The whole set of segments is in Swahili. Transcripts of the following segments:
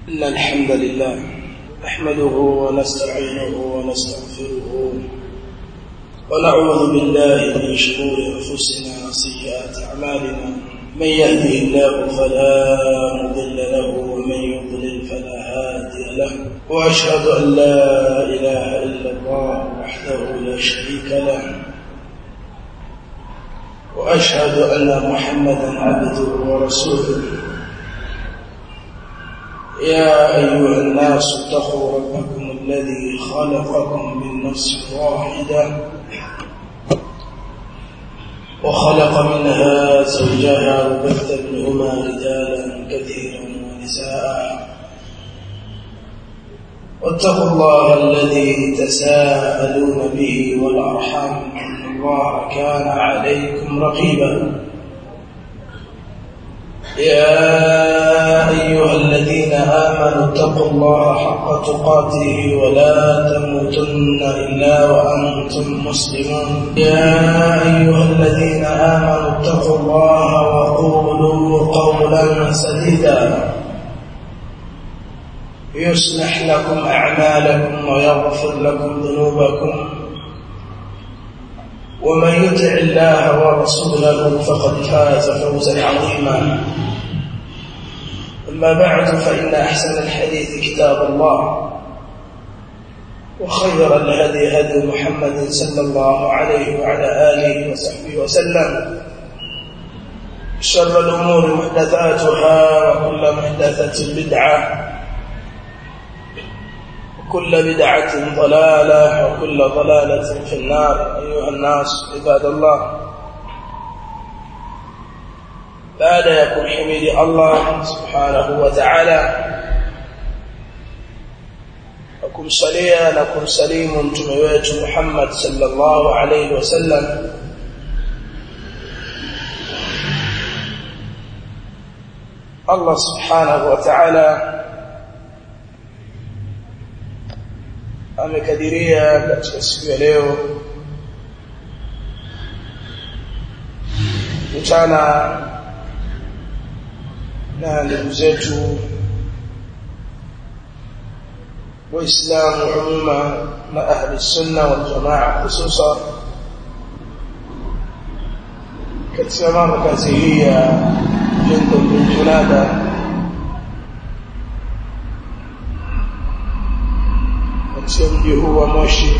إن الحمد لله نحمده ونستعينه ونستغفره ونعوذ بالله من شرور أنفسنا وسيئات أعمالنا من يهده الله فلا مضل له ومن يضلل فلا هادي له وأشهد أن لا إله إلا الله وحده لا شريك له وأشهد أن محمدا عبده ورسوله يا أيها الناس اتقوا ربكم الذي خلقكم من نفس واحدة وخلق منها زوجها وبث منهما رجالا كثيرا ونساء واتقوا الله الذي تساءلون به والأرحام إن الله كان عليكم رقيبا يا أيها الذين آمنوا اتقوا الله حق تقاته ولا تموتن إلا وأنتم مسلمون يا أيها الذين آمنوا اتقوا الله وقولوا قولا سديدا يصلح لكم أعمالكم ويغفر لكم ذنوبكم ومن يطع الله ورسوله فقد فاز فوزا عظيما أما بعد فإن أحسن الحديث كتاب الله وخير الهدي هدي محمد صلى الله عليه وعلى آله وصحبه وسلم شر الأمور محدثاتها وكل محدثة بدعة وكل بدعة ضلالة وكل ضلالة في النار أيها الناس عباد الله baada ya kumhimidi Allah subhanahu wa ta'ala na kumsalia na kumsalimu mtume wetu Muhammad sallallahu alayhi wasallam Allah subhanahu wa ta'ala amekadiria katika siku ya leo mchana na ndugu zetu waislamu umuma na ahli sunna wal jamaa hususa katika markazi hii ya jendo bin junada katika mji huu wa moshi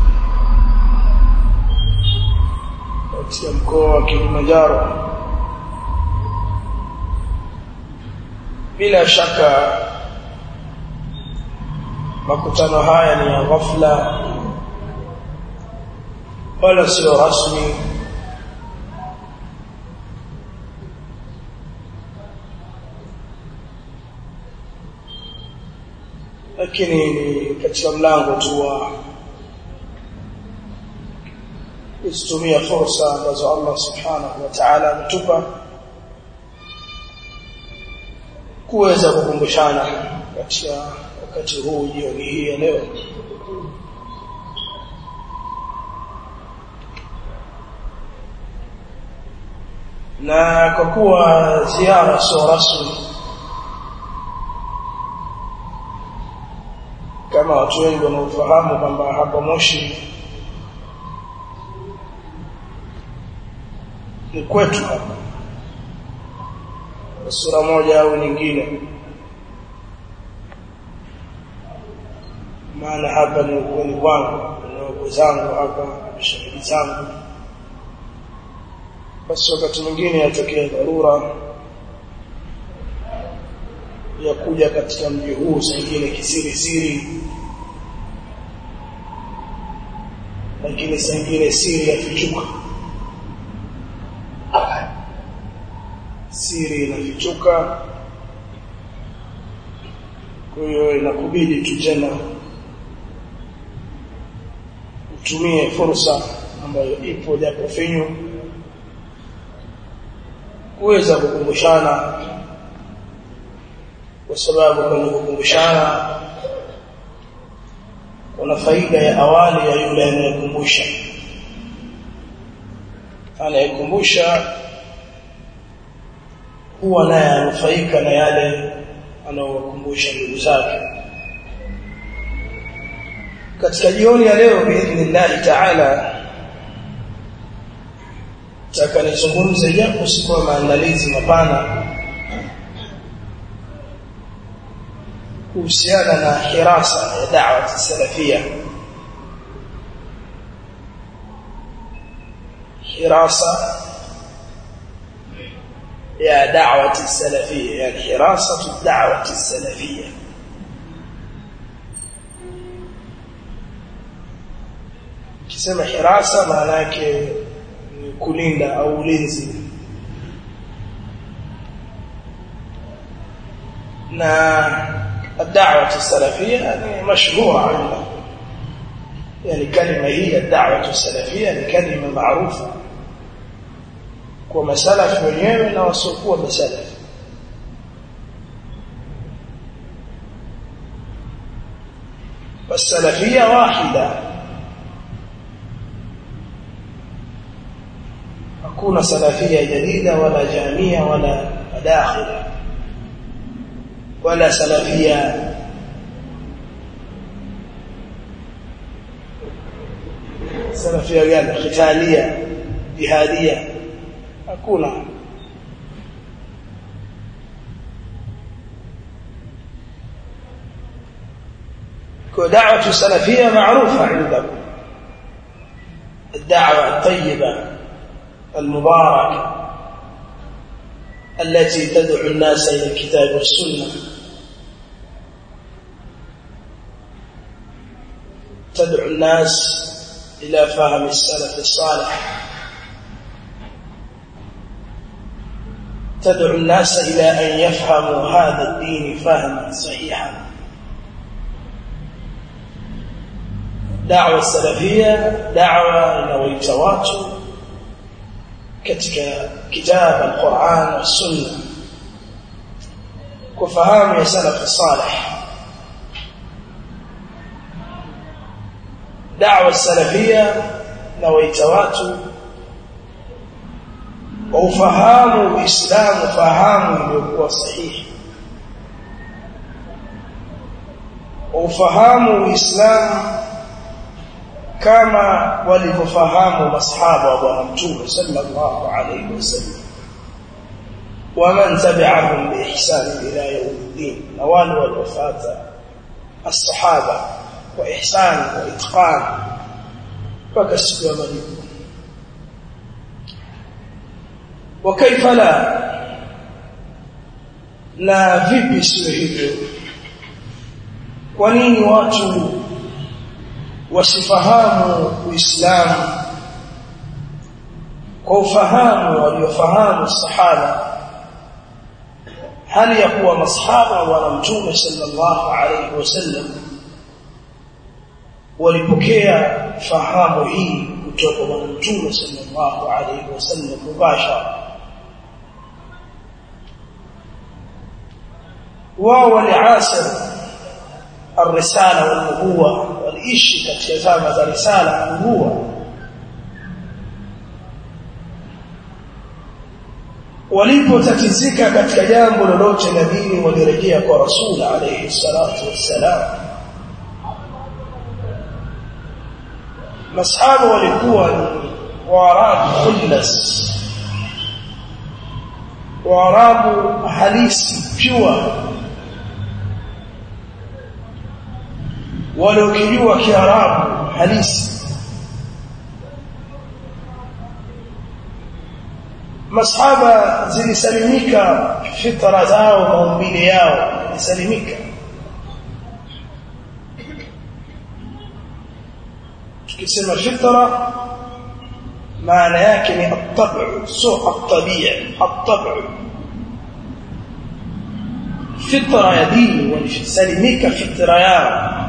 katika mkoa wa kilimanjaro bila shaka makutano haya ni ya ghafla wala sio rasmi lakini ni katika mlango tu wa kuzitumia fursa ambazo Allah subhanahu wa ta'ala ametupa kuweza kukumbushana katika wakati huu jioni hii ya leo na kwa kuwa ziara sio rasmi kama watu wengi wanaofahamu kwamba hapa Moshi ni kwetu hapa sura moja au nyingine maana hapa ni ukweni kwangu na wako zangu hapa mashariki zangu basi wakati mwingine yatokea dharura ya kuja katika mji huu sengine kisiri siri lakini sengine siri yafichuka siri inafichuka kwa hiyo inakubidi tu tena utumie fursa ambayo ipo japo finyu kuweza kukumbushana kwa sababu kwenye kukumbushana kuna faida ya awali ya yule anayekumbusha anayekumbusha huwa naye anufaika na yale anaowakumbusha ndugu zake katika jioni ya leo biidhnillahi taala taka nizungumze japo sikuwa maandalizi mapana kuhusiana na hirasa ya da'wa salafia hirasa ya da'wa salafia yani hirasa da'wa salafia kisema hirasa maana yake ni kulinda au ulinzi na الدعوة السلفية يعني مشهورة عندنا يعني كلمة هي الدعوة السلفية يعني كلمة معروفة كما سلف wenyewe na wasiokuwa masalaf والسلفية واحدة hakuna salafia jadida wala jamia wala madakhila wala salafia salafia gani khitalia jihadia hakuna kwa da'watu salafia maarufa عندكم الدعوه الطيبه المباركه التي تدعو الناس الى الكتاب والسنه تدعو الناس الى فهم السلف الصالح تدعو الناس الى ان يفهموا هذا الدين فهما صحيحا دعوه السلفيه دعوه inaoita watu katika kitabu al-Qur'an na Sunna kufahamu ya salaf salih da'wa salafia na waita watu waufahamu uislamu fahamu iliyokuwa sahihi waufahamu uislamu kama walivyofahamu masahaba wa bwana mtume sallallahu alayhi wasallam waman tabi'ahum biihsan ila yawmiddin na wale waliofuata as-sahaba kwa ihsan wa itqan mpaka siku ya malipo wa kaifa la na vipi sio hivyo kwa nini watu wasifahamu uislamu kwa ufahamu waliofahamu sahaba hali ya kuwa masahaba wa mtume sallallahu alayhi wasallam walipokea fahamu hii kutoka kwa mtume sallallahu alayhi wasallam mubashara wao waliasir الرساله والنبوه waliishi katika zama za risala na nubuwa walipotatizika katika jambo lolote la dini walirejea kwa rasul alayhi salatu wassalam masahaba walikuwa ni waarabu khullas waarabu halisi pure waliokijua kiarabu halisi masahaba zilisalimika fitra zao maumbile yao zilisalimika tukisema fitra maana yake ni at-tab'u sio at-tabi'i at-tab'u fitra ya dini walisalimika fitra yao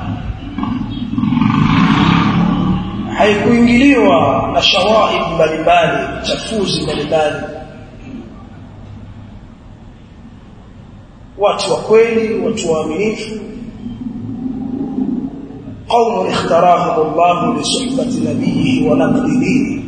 haikuingiliwa na shawaib mbalimbali chafuzi mbalimbali watu wa kweli watu waaminifu قوم اختارهم الله لصحبة نبيه ونقل دينه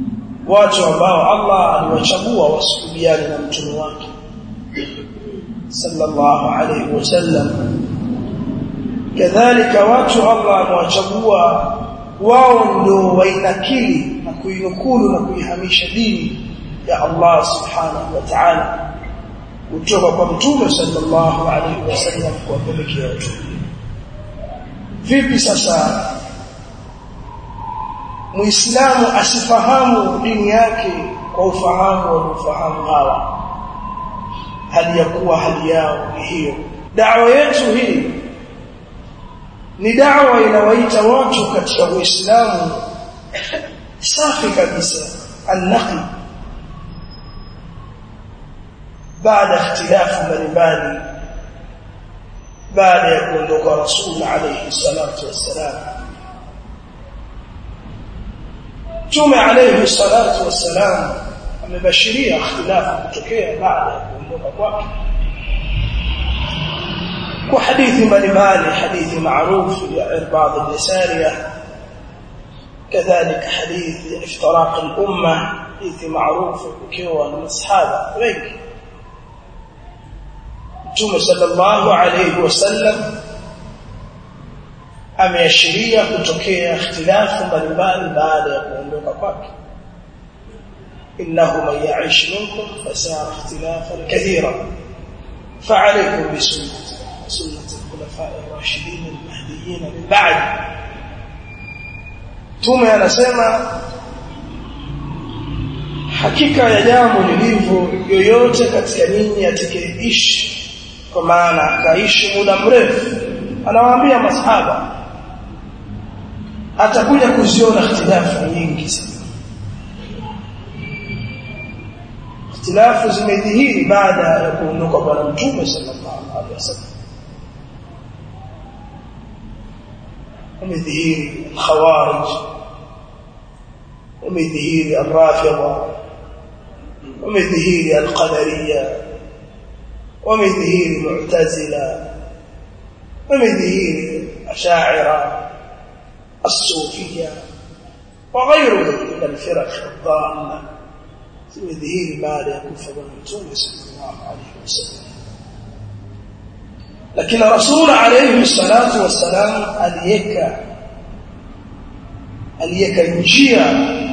watu ambao Allah aliwachagua wasukubiane na mtume wake sallallahu alayhi wasallam kadhalika watu Allah amewachagua wao ndio wainakili na kuinukulu na kuihamisha dini ya Allah subhanahu wa ta'ala kutoka kwa mtume sallallahu alaihi wasallam kuwapelekea watu vipi sasa muislamu asifahamu dini yake kwa ufahamu wa ufahamu hawa hali ya kuwa hali yao ni hiyo dawa yetu hii ni dawa inawaita watu katika uislamu safi kabisa an-naqi baada ikhtilafu mbalimbali baada ya kuondoka rasul alayhi salatu wassalam Mtume alayhi salatu wassalam amebashiria ikhtilafu kutokea baada ya kuondoka kwake kwa hadithi mbalimbali hadithi maarufu ya Irbad al-Yasariya كذلك حديث افتراق الأمة حديث معروف ukiwa na masahaba wengi Mtume sallallahu alayhi wasallam ameashiria kutokea ikhtilafu mbalimbali baada ya kuondoka kwake innahu man ya'ish minkum fasara ikhtilafan kathira fa'alaykum bi sunnati sunnati al-khulafa'i ar-rashidin al-mahdiyyin min ba'd Mtume anasema hakika ya jambo lilivyo yoyote katika nyinyi atakayeishi kwa maana akaishi muda mrefu anawaambia masahaba atakuja kuziona ikhtilafu nyingi sana ikhtilafu zimedhihiri baada ya kuondoka bwana mtume sallallahu alaihi wasallam umedhihiri khawarij umedhihiri الرافضه umedhihiri القدريه ومدهير معتزلة ومدهير أشاعرة الصوفية وغيرهم من الفرق الضالة مدهير بعد يكف بالمتون صلى الله عليه وسلم لكن رسول عليه الصلاة والسلام أليك أليك njia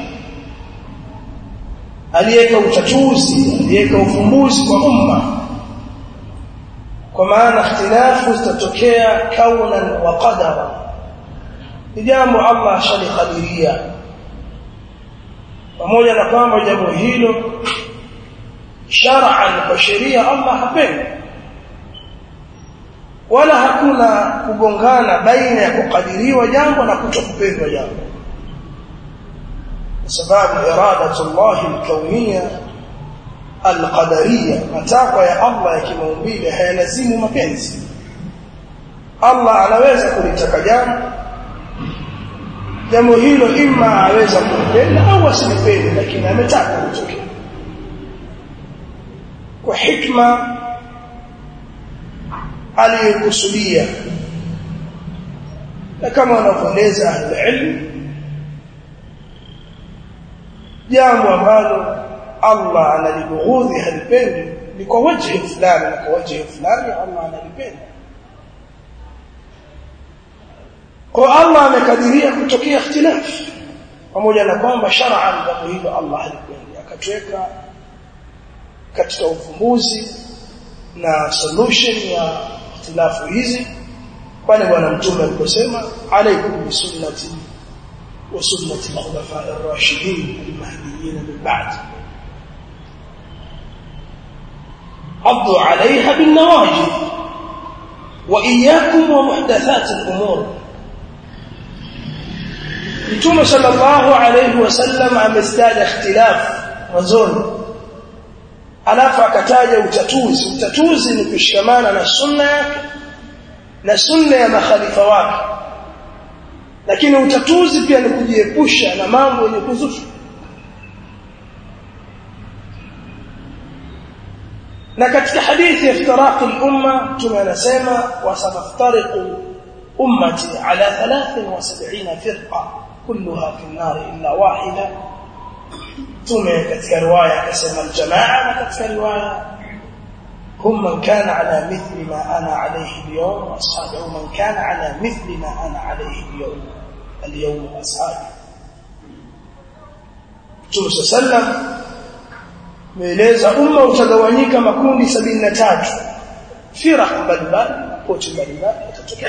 aliyeka utatuzi aliyeka ufumbuzi kwa umma kwa maana ikhtilafu zitatokea kaunan wa qadara ni jambo Allah shalikadiria pamoja na kwamba jambo hilo shar'an kwa sheria Allah hapendi wala hakuna kugongana baina ya kukadiriwa jambo na kutokupendwa jambo kwa sababu iradatullah alkauniyya alqadariyya matakwa ya Allah ya kimaumbile hayalazimu mapenzi Allah anaweza kulitaka jambo jambo hilo ima aweza kulipenda au asilipende lakini ametaka litokee kwa hikma aliyokusudia na kama wanavyoeleza ahlulilm jambo ambalo Allah analibughudhi halipendi ni kwa wajhi fulani na kwa wajhi fulani Allah analipenda kwa Allah amekadiria kutokea ikhtilaf pamoja na kwamba shar'an jambo hilo Allah halipendi akatweka katika ufumbuzi na solution ya ikhtilafu hizi pale bwana mtume aliposema alaikum bisunnati wa sunnati al-khulafa'i ar-rashidin al-mahdiyyin min ba'd عضوا عليها بالنواجذ وإياكم ومحدثات الأمور Mtume sallallahu alayhi wasallam amestaja ikhtilaf mwanzoni alafu akataja utatuzi utatuzi ni kushikamana na sunna yake na sunna ya makhalifa wake lakini utatuzi pia ni kujiepusha na mambo yenye kuzusha na katika hadithi ya iftiraq al-umma mtume anasema wasataftariqu ummati ala 73 firqa kulluha fi an-nar illa wahida mtume katika riwaya akasema al-jamaa na katika riwaya هم من كان على مثل ما أنا عليه اليوم وأصحابه من كان على مثل ما أنا عليه اليوم اليوم وأصحابه Mtume sallam meeleza umma utagawanyika makundi 73 firaq mbalimbali pote mbalimbali yatatokea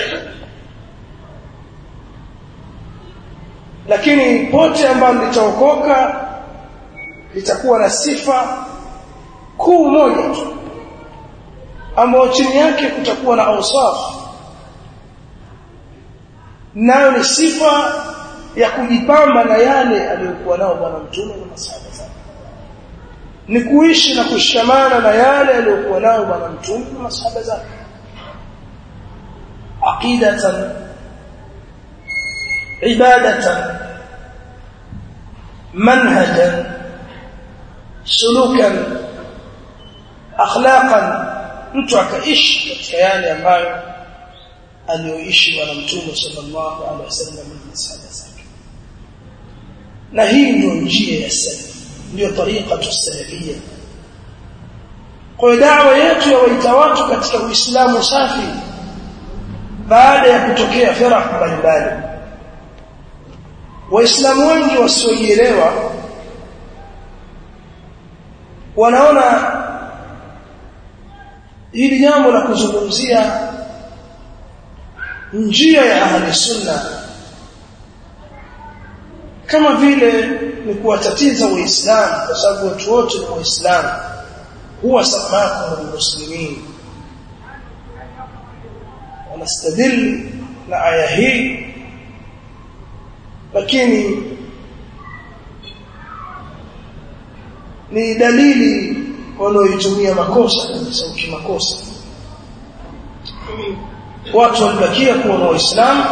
lakini pote ambalo litaokoka litakuwa na sifa kuu moja tu ambayo chini yake kutakuwa na ausaf nayo ni sifa ya kujipamba na yale aliyokuwa nao bwana mtume na masahaba zake ni kuishi na kushikamana na yale aliyokuwa nayo bwana mtume na masahaba zake aqidatan ibadatan manhajan sulukan akhlaqan mtu akaishi katika yale ambayo aliyoishi bwana mtume sallallahu alaihi wasallam na masahaba zake na hii ndio njia ya salaf ndio tariqa tusalafia kwa da'wa yetu ya waita watu katika uislamu safi baada ya kutokea firaq mbalimbali waislamu wengi wasioielewa wanaona hili jambo la kuzungumzia njia ya ahli sunna kama vile ni kuwatatiza waislamu kwa sababu watu wote ni waislamu huwa samakum muslimin wanastadil na aya hii lakini ni dalili wanaoitumia makosa kabisa ukimakosa watu walibakia kuwa na waislamu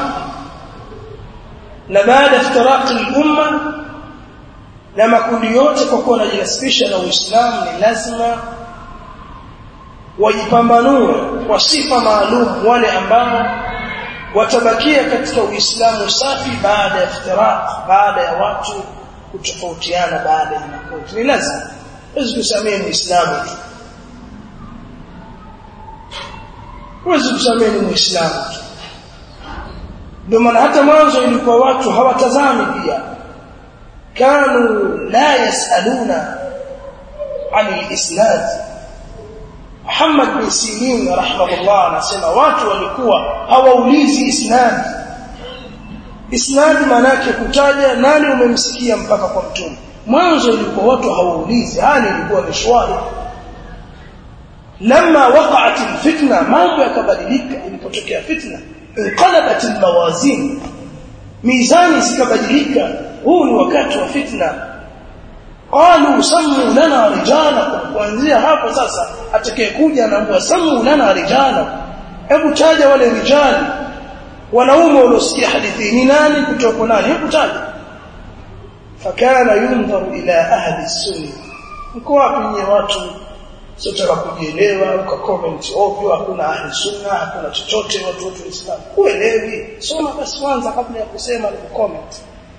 na baada ya iftiraqi al-umma na makundi yote kwa kuwa wanajinasibisha na Uislamu ni lazima wajipambanue kwa sifa maalum wale ambao watabakia katika Uislamu safi baada ya iftiraq baada ya watu kutofautiana baada ya makundi ni lazima huwezi kusamehe muislamu tu huwezi kusamehe muislamu tu ndio maana hata mwanzo ilikuwa watu hawatazami pia kanu la yasaluna عن الاسناد Muhammad bin Sirin rahimahullah anasema watu walikuwa hawaulizi isnad isnad maana yake kutaja nani umemsikia mpaka kwa mtume mwanzo ilikuwa watu hawaulizi hali ilikuwa ni shwari lama waqa'at alfitna mambo yakabadilika ilipotokea fitna inqalabat almawazin mizani zikabadilika huu ni wakati wa fitna qalu sammu lana rijalakum kuanzia hapo sasa atakayekuja anaambiwa sammu lana rijalakum hebu taja wale rijali wanaume waliosikia hadithi ni nani kutoka nani hebu taja fakana yundharu ila ahli sunna mko wapi nyie watu sotaka kujielewa uka comment ovyo hakuna ahli sunna hakuna chochote watu wote waislamu kuelewi soma basi kwanza kabla ya kusema na comment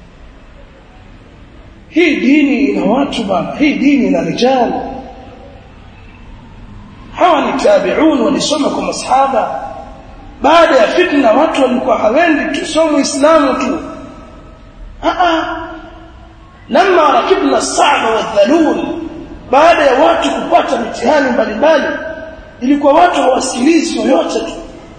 hii dini ina watu bana hii dini ina rijali hawa ni tabi'un walisoma kwa masahaba baada ya fitna watu walikuwa hawendi tu somo islamu tu a lama rakibna as-sa'ba wadh-dhalul baada ya watu kupata mitihani mbalimbali ilikuwa watu hawasikilizi yoyote tu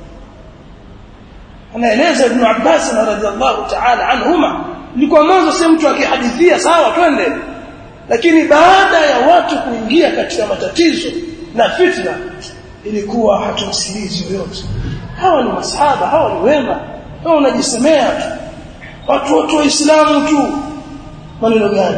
anaeleza ibn Abbas radhiallahu ta'ala anhuma ilikuwa mwanzo si mtu akihadithia sawa twende lakini baada ya watu kuingia katika matatizo na fitna ilikuwa hatumsikilizi yoyote hawa ni masahaba hawa ni wema wewe unajisemea tu watu wote waislamu tu maneno gani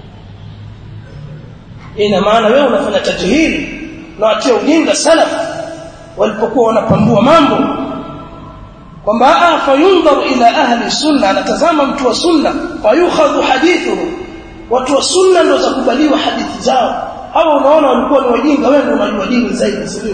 ina maana wewe unafanya tajhili na watia ujinga salaf walipokuwa wanapambua mambo kwamba fayundharu ila ahli sunna anatazama mtu wa sunna fayukhadhu hadithuhu watu wa sunna ndio zakubaliwa hadithi zao hawa unaona walikuwa ni wajinga wewe ndio unajua dini zaidi sio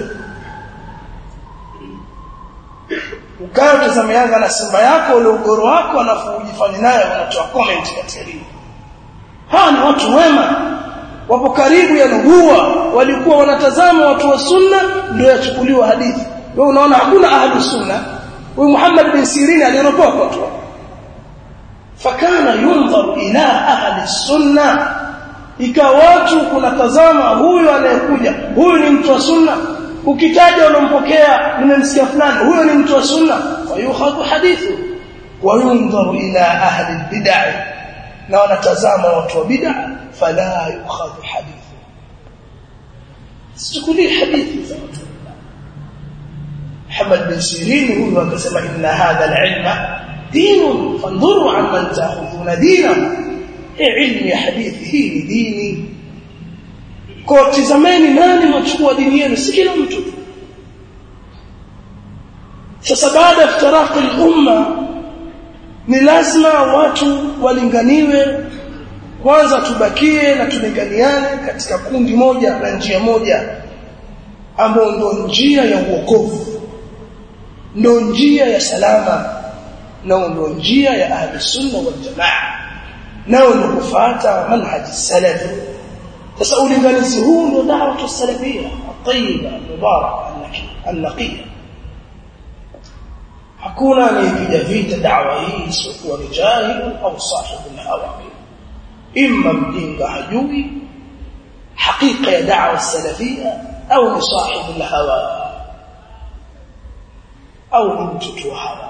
ukae utazame Yanga na Simba yako ule ugoro wako alafu ujifanye naye unatoa comment katika dini hawa ni watu wema wapo karibu ya nubuwa walikuwa wanatazama watu wa sunna ndio yachukuliwa hadithi wewe unaona hakuna ahlu sunna huyu Muhammad bin Sirin aliropoka tu fakana yunzar ila ahli sunna ikawa watu kunatazama huyu anayekuja huyu ni mtu wa sunna ukitaja unampokea nimemsikia fulani huyo ni mtu wa sunna fayukhadhu hadithu wa yunzaru ila ahli bid'ah na wanatazama watu wa bid'ah fala yukhadhu hadithu sichukulie hadithi za watu Muhammad bin Sirin huyu akasema inna hadha al-ilma dinun fandhuru amman ta'khudhuna dinahu ilmu ya hadithi hii ni dini kwa tizameni nani machukua dini yenu si kila mtu sasa baada ya iftiraqi al-umma ni lazima watu walinganiwe kwanza tubakie na tulinganiane katika kundi moja na njia moja ambayo ndio njia ya uokovu ndio njia ya salama na ndio njia ya ahli sunna wal jamaa nao ni kufuata manhaji salaf sasa ulinganizi huu ndio da'wa salafia tayyiba mubaraka an-naqiya hakuna anayepiga vita da'wa hii isipokuwa ni jahil au sahibu hawa imma mjinga hajui hakika ya da'wa salafia au ni sahibu hawa au ni mtoto wa hawa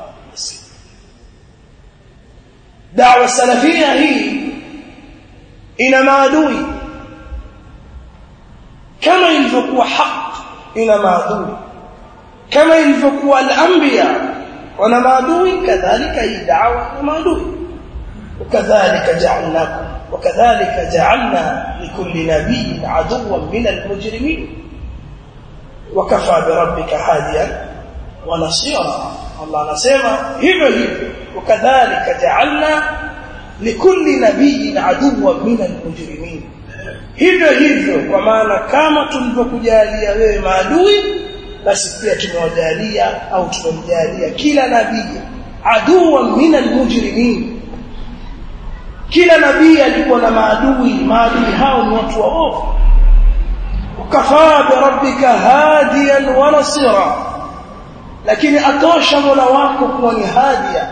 da'wa salafia hii ina maadui kama ilivyokuwa haq ina maadui kama ilivyokuwa al-anbiya wana maadui kadhalika hii da'wa ina maadui وكذلك جعلناكم وكذلك جعلنا لكل نبي عدوا من المجرمين وكفى بربك هاديا ونصيرا الله anasema hivyo hivyo وكذلك جعلنا لكل نبي عدوا من المجرمين hivyo hivyo kwa maana kama tulivyokujalia wewe maadui basi pia tumewajalia au tumemjalia kila nabii aduwa min almujrimin kila nabii alikuwa na maadui maadui hao ni watu waovu ukafaa bi rabbika hadiyan wa nasira lakini atosha mola wako kuwa ni hadia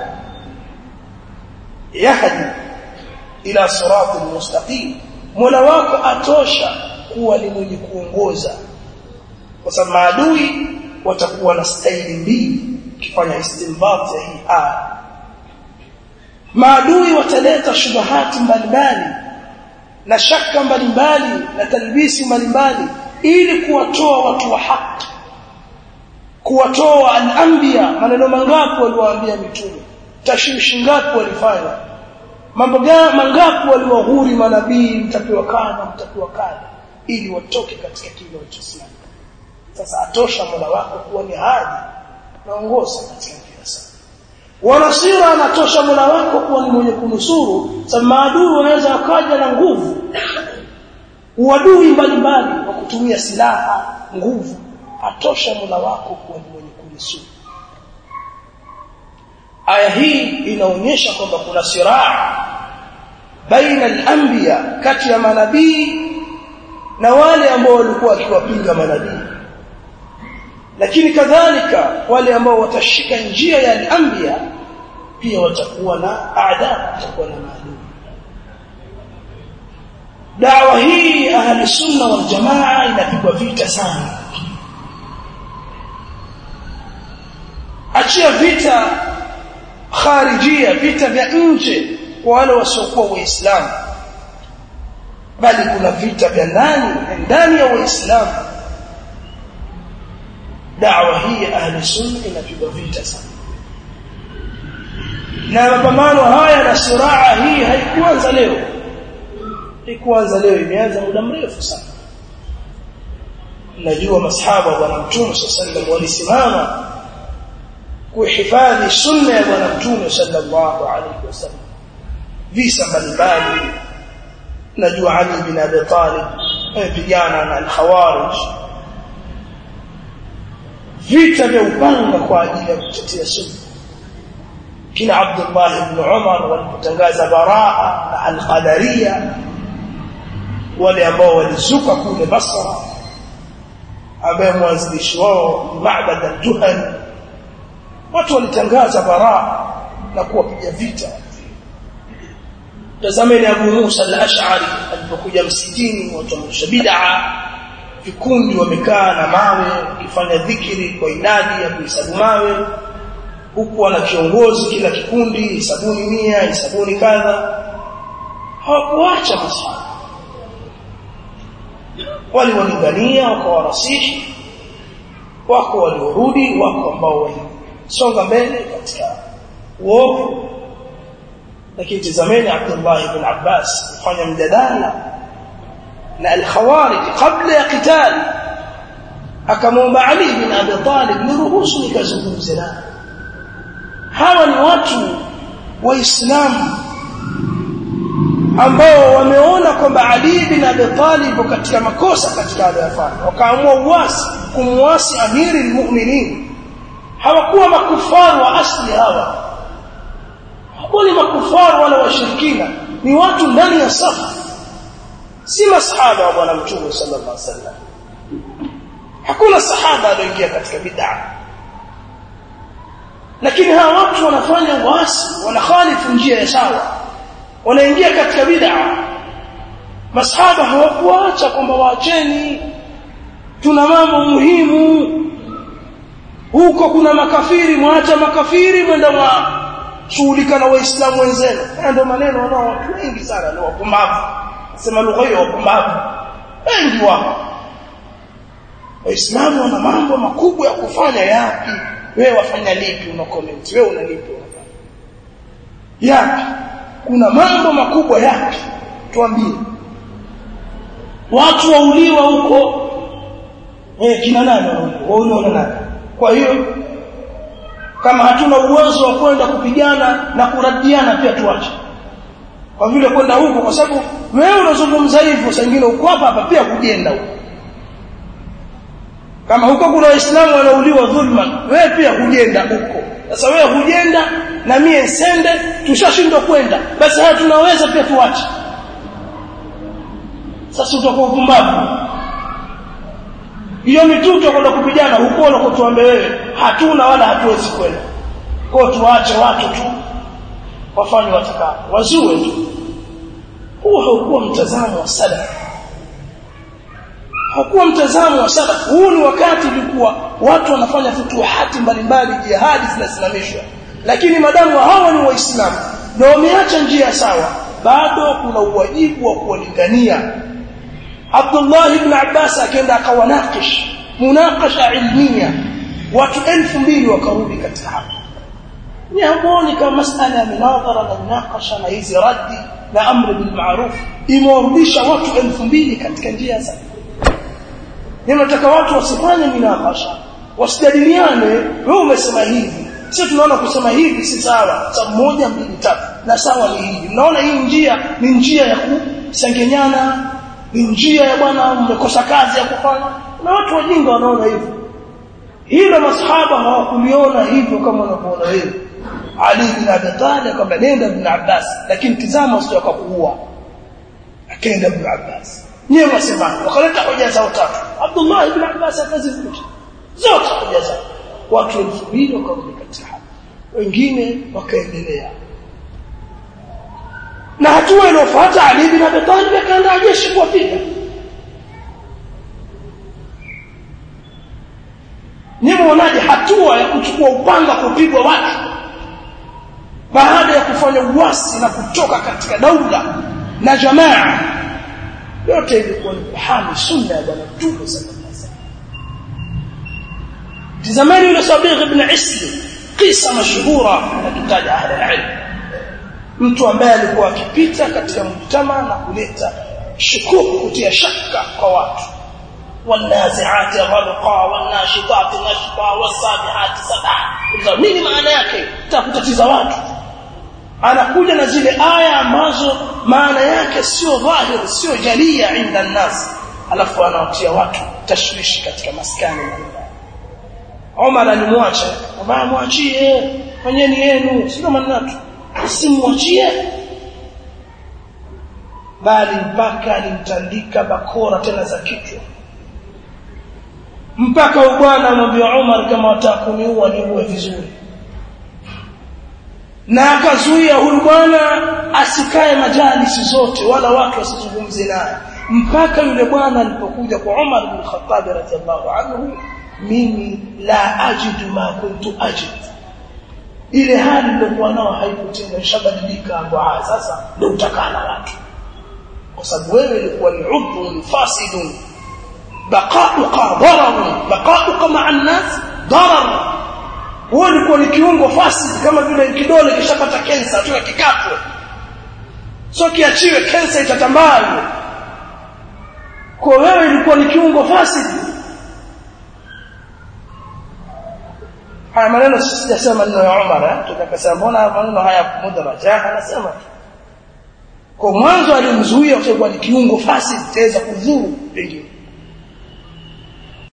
yahdi ila sirati mustaqim mola wako atosha kuwa ni mwenye kuongoza kwa sababu maadui watakuwa na staili mbili kifanya istinbat ya hii aya maadui wataleta shubahati mbalimbali na shaka mbalimbali na talbisi mbalimbali ili kuwatoa watu wa haki kuwatoa al-anbiya maneno mangapi waliwaambia mitume tashwishi ngapi walifanya mambo mangapi waliwahuri manabii mtapewa kana mtapewa kana ili watoke katika kile walichosimama sasa atosha mola wako kuwa ni hadi naongoza katika kila saa wanasira anatosha mola wako kuwa ni mwenye kunusuru sababu maadui wanaweza wakaja na nguvu uadui mbalimbali wa kutumia silaha nguvu atosha mola wako kuwa ni mwenye kunusuru aya hii inaonyesha kwamba kuna siraa baina al-anbiya kati ya manabii na wale ambao walikuwa wakiwapinga manabii lakini kadhalika wale ambao watashika njia ya al-anbiya pia watakuwa na aada watakuwa na maadui dawa hii ahli sunna wal jamaa inapigwa vita sana achia vita kharijia vita vya nje kwa wale wasiokuwa waislamu bali kuna vita vya ndani ndani ya waislamu dawa hii ya ahli sunna inapigwa vita sana na mapambano haya na siraa hii haikuanza leo haikuanza leo imeanza muda mrefu sana najua masahaba wa bwana mtume sallallahu walisimama kuhifadhi sunna ya bwana mtume sallallahu alaihi wasallam visa mbalimbali najua Ali bin Abi Talib amepigana na al-Khawarij vita vya upanga kwa ajili ya kutetea sunna kina Abdullah ibn Umar walipotangaza baraa na al-Qadariyya wale ambao walizuka kule Basra ambaye mwanzilishi wao Ma'bad al-Juhani watu walitangaza baraa na kuwapiga vita tazameni Abu Musa al-Ash'ari alipokuja msikitini watu wa bid'a vikundi wamekaa na mawe wakifanya dhikiri kwa inadi ya kuhesabu mawe huku wana kiongozi kila kikundi hisabuni mia hisabuni kadha hawakuacha masahaba waliwalingania wakawarasihi wako waliorudi wako ambao walisonga mbele katika uovu lakini tazameni Abdullah ibn Abbas kufanya mjadala na al-khawarij kabla ya qital akamwomba Ali bin Abi Talib niruhusu nikazungumze naye hawa ni watu waislamu ambao wameona kwamba Ali bin Abi Talib katika makosa katika aliyofanya wakaamua uasi kumwasi amiri almu'minin hawakuwa makufaru wa asli hawa hawakuwa ni makufaru wala washirikina ni watu ndani ya safu si masahaba wa bwana mtume sallallahu alaihi wasallam hakuna sahaba aliyoingia katika bid'a lakini hawa watu wanafanya uasi wanakhalifu njia ya sawa wanaingia katika bid'a masahaba hawakuacha kwamba waacheni tuna mambo muhimu huko kuna makafiri mwacha makafiri mwenda mwa shughulika na waislamu wenzenu ndio maneno wanao watu wengi sana ni wapumbavu sema lugha hiyo wapumbavu wengi wao waislamu wana mambo makubwa ya kufanya yapi wewe wafanya lipi una comment wewe una lipi unafanya yapi kuna mambo makubwa yapi tuambie watu wauliwa huko eh kina nani wauliwa na nani kwa hiyo kama hatuna uwezo wa kwenda kupigana na kuradiana pia tuache kwa vile kwenda huko kwa sababu wewe unazungumza hivyo saa nyingine uko hapa hapa pia kujenda huko kama huko kuna waislamu wanauliwa dhulma wewe pia hujenda huko sasa wewe hujenda na mie nsende tushashindwa kwenda basi haya tunaweza pia tuache sasa utakuwa upumbavu hiyo mituto kwenda kupigana huko unakotuambe wewe hatuna wala hatuwezi kwenda kwa tuache watu tu wafanye watakao wazue tu huo haukuwa mtazamo wa salaf hakuwa mtazamo wa salaf huu ni wakati ulikuwa watu wanafanya futuhati mbalimbali jihadi zinasimamishwa lakini madamu hawa ni waislamu na wameacha njia sawa bado kuna uwajibu wa kuwalingania Abdullah ibn Abbas akaenda akawanakish munakasha ilmia watu elfu mbili wakarudi katika hapo ni hamuoni kama masala ya minadhara na munakasha na hizi raddi na amri bil ma'ruf imewarudisha watu elfu mbili katika njia za ninataka watu wasifanye minakasha wasijadiliane wewe umesema hivi sio tunaona kusema hivi si sawa sababu moja mbili tatu na sawa ni hivi mnaona hii njia ni njia ya kusengenyana ni njia ya bwana mmekosa kazi ya kufanya na watu wajinga wanaona hivyo hilo masahaba hawakuliona hivyo kama wanavyoona wewe Ali bin Abi Talib kwamba nenda ibn Abbas lakini tizama usije kuua akaenda ibn Abbas nyewe wasema wakaleta hoja zao tatu Abdullah ibn Abbas akazifuta zote hoja zao watu elfu mbili wakarudi katika hapo wengine wakaendelea na hatua iliyofuata Ali bin Abi Talib akaenda jeshi kuwapiga Nyinyi mnaonaje hatua ya kuchukua upanga kupigwa watu baada ya kufanya uasi na kutoka katika daula na jamaa yote ilikuwa ni kuhami sunna ya bwana Mtume sallallahu alaihi wasallam tazamani yule Sabigh ibn Isli kisa mashuhura anakitaja ahli ilm mtu ambaye alikuwa akipita katika mjtama na kuleta shukuku kutia shaka kwa watu والنازعات غرقا والناشطات نشطا والسابحات سبحا nini maana yake takutatiza watu anakuja na zile aya ambazo maana yake sio dhahir sio jalia inda nas alafu anawatia watu tashwishi katika maskani Omar alimwacha baba mwachie fanyeni yenu sio manatu usimwachie bali mpaka alimtandika bakora tena za kichwa mpaka bwana amwambia Umar kama wataka kuniua niue vizuri na akazuia huyu bwana asikae majalisi zote wala watu wasizungumze naye mpaka yule bwana alipokuja kwa Umar bin Khattab radhiallahu anhu mimi la ajidu ma kuntu ajid ile hali nilikuwa nao haikutenda ishabadilika hapo sasa ndio utakana watu kwa sababu wewe ulikuwa ni udhun fasidun baqa'uka darar baqa'uka ma'a an-nas darar wewe ulikuwa ni kiungo fasid kama vile kidole kishapata kensa tu kikatwe sio kiachiwe kensa itatambaa hiyo kwa wewe ilikuwa ni kiungo fasid haya maneno sijasema maneno ya Umar tukakasema mbona maneno haya mudraja anasema kwa mwanzo alimzuia kwa sababu ni kiungo fasid taweza kudhuru pengine